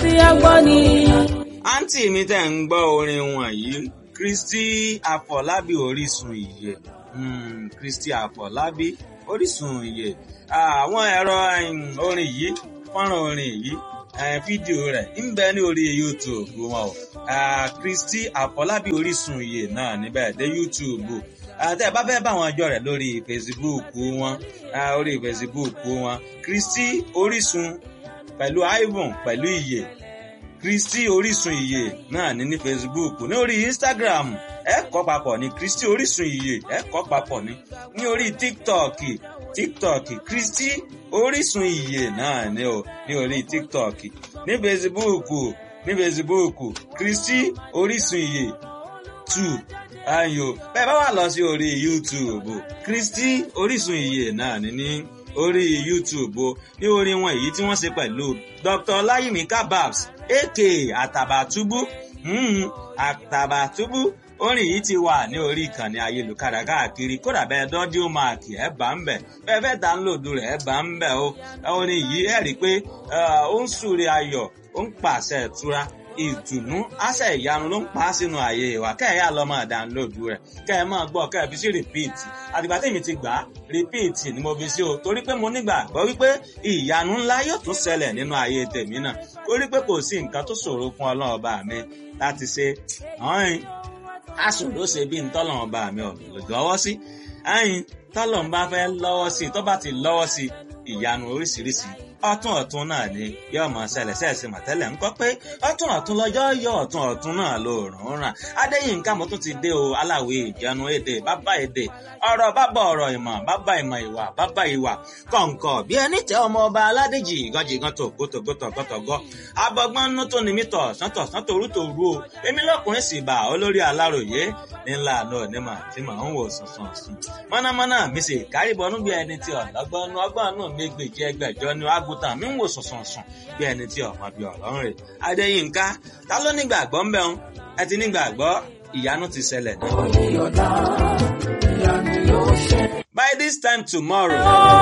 tí ẹ gbọ́ ni. àǹtí mi tẹ̀ ń gbọ́ orin wọ̀nyí Kristi Àfọlábí Orísun ìyè mm, Kristi Àfọlábí Orísun ìyè àwọn ẹ̀rọ orin yìí fọ́nrán orin yìí fídíò rẹ̀ ń bẹ ní orí YouTube wọn o Kristi Àfọlábí Orísun ìyè náà níbẹ̀ dé YouTube tẹ́ ẹ bá fẹ́ bá wọn jọ rẹ̀ lórí Facebook wọn orí Facebook wọn Kristi Orísun pẹ̀lú Ivan pẹ̀lú ìyè Kristi Orísun ìyè náà ní ní Facebook ní orí Instagram ẹ kọ papọ̀ ní Kristi Orísun ìyè ẹ kọ papọ̀ ní ní orí TikTok TikTok Kristi Orísun ìyè náà ní o ní orí TikTok ní Facebook ní Facebook Kristi Orísun ìyè two ayo bẹ́ẹ̀ bá wà lọ sí orí YouTube Kristi Orísun ìyè náà ní ní orí YouTube o ní orin wọn èyí tí wọ́n ṣe pẹ̀lú Dr. Ọláyími Kababs aka Àtàbàtúbú Àtàbàtúbú orin yìí ti wà ní orí ìkànnì ayélujára káàkiri kódà bẹ́ẹ̀ dọ́díò máàkì ẹ̀ bá ń bẹ̀ bẹ́ẹ̀ fẹ́ dánlòdù rẹ̀ ẹ̀ bá ń bẹ̀ o orin yìí ẹ̀ rí i pé ó ń súre ayọ̀ ó ń pàṣẹ ìtura ìdùnnú àṣẹ ìyanu ló ń pa á sínú ààyè ìwà kẹ́ẹ̀yà lọ máa dánlóòdù rẹ̀ kẹ́ ẹ máa gbọ́ kẹ́ ẹ fi sí rìpíìtì àtìgbà tèmi ti gbà á rìpíìtì ni mo fi sí o torí pé mo nígbàgbọ́ wípé ìyanu ńlá yóò tún ṣẹlẹ̀ nínú ààyè tèmi náà torí pé kò sí nǹkan tó ṣòro fún ọlọ́run ọba mi láti ṣe ọ̀hìn aṣòro ṣe bí ntọ́lọ́run ọba mi ò lọ́wọ́ sí ẹ̀yìn tọ́lọ́run bá fẹ́ lọ́wọ́ sí tó bá ti lọ́wọ́ sí ìyanu oríṣiríṣi ọ̀tún ọ̀tún náà ni yóò mọ ṣẹlẹ̀ ṣẹ̀ṣẹ̀ mọ̀tẹ́lẹ̀ ńkọ́ pé ọ̀tún ọ̀tún lọ́jọ́ yọ ọ̀tún ọ̀tún náà ló rùn ràn adéyínká mo tún ti dé o aláwẹ̀ ìjánu èdè bàbá èdè ọ̀rọ̀ bàbá ọ̀rọ̀ ìmọ̀ bàbá ìmọ̀ ìwà bàbá ìwà kọ̀ǹkọ̀ bí ẹni tẹ ọmọ ọba aládèjì ìgànjìgàn tògótògótògótògó abọ́gbọ́n nú tó ní mí tọ̀ sọ́tọ̀ sọ́tọ̀ orú tó rú o èmi lọ́kùnrin sì bà olórí aláròyé ńlá àná onímọ̀ tí màá ń wò sùnsùn sùn mọ́nàmọ́ná mi sì kárìbọnú bí ẹni tí ọ̀lọ́gbọ́n nú ọgbọ́n nú mi gbèjì ẹgbẹ̀jọ ní àgùntàn mi ń wò sùnsùn sùn bí ẹni tí ọmọ bí ọ̀rọ̀ ń rè adéyínká ta ló nígbàgbọ́ ń bẹ̀ ń ẹ ti nígbàgbọ́ ìyanu ti ṣẹlẹ̀ náà. by this time tomorrow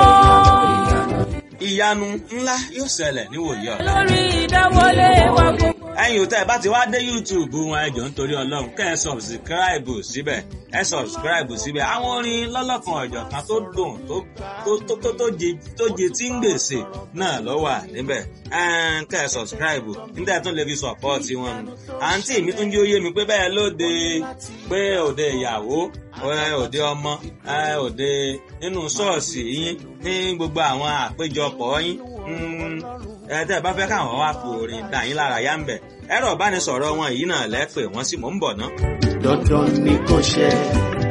ìyanu ńlá yóò ṣẹlẹ̀ níwòye ọ̀la. lórí ìdáwọlé wa gbogbo. ẹ̀yin ò tẹ́ ẹ bá ti wá dé youtube wọn ẹ jọ̀ọ́ nítorí ọlọ́run kẹ́ ẹ sọ̀bsìkíráìbù síbẹ̀ ẹ sọ̀bsìkíráìbù síbẹ̀ àwọn orin lọ́lọ́kan ọ̀jọ̀ kan tó dùn tó tó tó tó jẹ tó jẹ tí ń gbèsè náà ló wà níbẹ̀ kẹ́ ẹ sọ̀bsìkíráìbù níta tún lè fi sọ̀pọ́ọ̀tì wọn nù. àǹtí mi tún jẹ́ ó yé mi pé bẹ́ẹ̀ lóde pé òde ìyàwó òde ọmọ òde nínú ṣọ́ọ̀ṣì yín ní gbogbo àwọn àpéjọpọ̀ yín ẹ tẹ́ ẹ bá fẹ́ káwọn wá fi orin dà yín lára yá ń bẹ̀ ẹ̀rọ ìbánisọ̀rọ̀ wọn yìí náà lẹ́pẹ̀ wọ́n sì mò ń bọ̀ ná. dandan ni kò ṣe